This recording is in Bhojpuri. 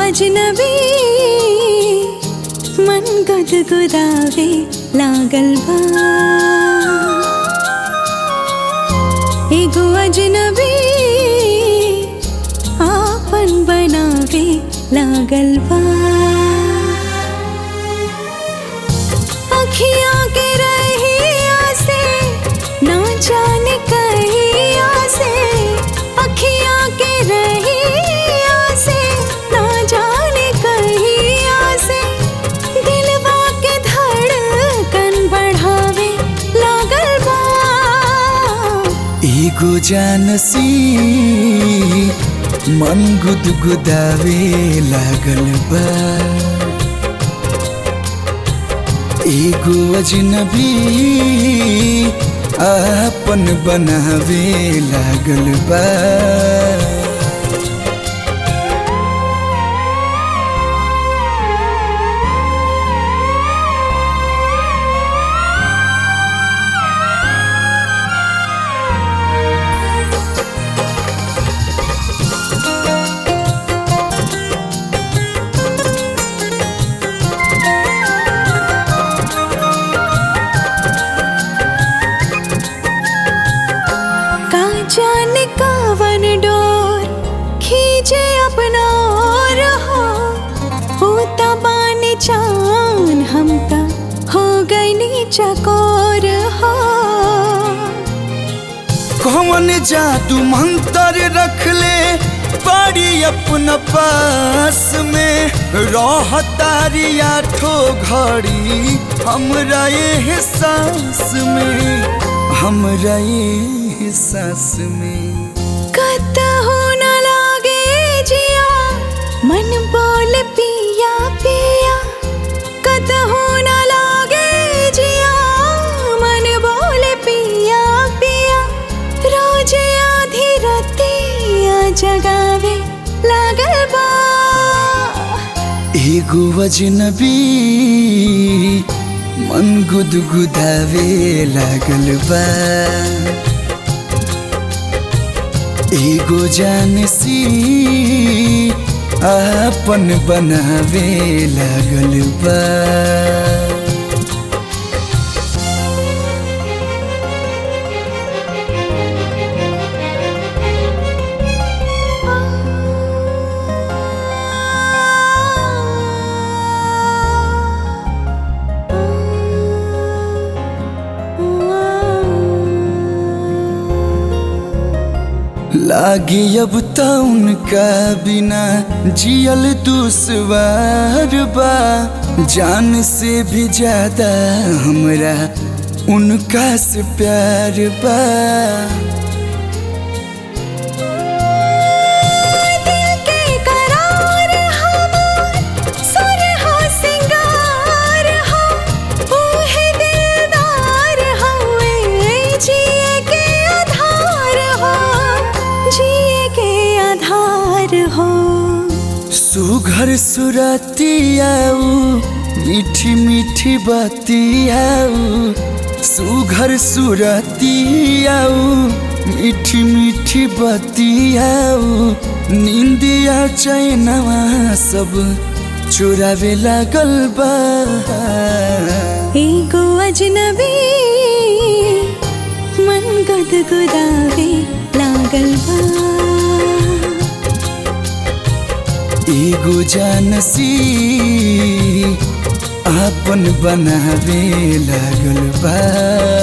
अजनबी मन गुदगुदावे लागल बा एगो अजनबी आपन बनावे लागल बा अखियाँ के रहिया से ना जाने कहिया से अखियाँ के रहिया से ना जाने कहिया से दिलवा के धड़कन बढ़ावे लागल बा एगो जानसी मन गुदगुदावे लागल बा एगो अजनबी आपन बनावे लागल बा का जाने कावन डोर खींचे अपना और हो होता बाने चान हम ता हो गई चकोर हो कौन जादू मंत्र रख ले बड़ी अपना पास में रहतारी आठो घड़ी हमरा ये सांस में हमरा ये सांस में कत हो न लागे जिया मन बोल पिया पिया कत हो न लागे जिया मन बोल पिया पिया रोज आधी रतिया जगावे लागल बा एगो अजनबी मन गुदगुदावे लागल बा एगो जानसी आपन बनावे लागल बा लागे अब त उनका बिना जियल दुश्वार बा जान से भी ज्यादा हमरा उनका से प्यार बा दिल के करार हमार सुर हो सिंगार हो ओहे दिलदार हवे जिए के आधार हो जिए के आधार हो सुघर सुरतियाऊ मीठी मीठी बतियाऊ सुघर सुरतियाऊ मीठी मीठी बतियाऊ निंदिया चैनवा सब चुरावे लागल बा एगो अजनबी मन गुदगुदावे लागल बा एगो जानसी आपन बनावे लागल बा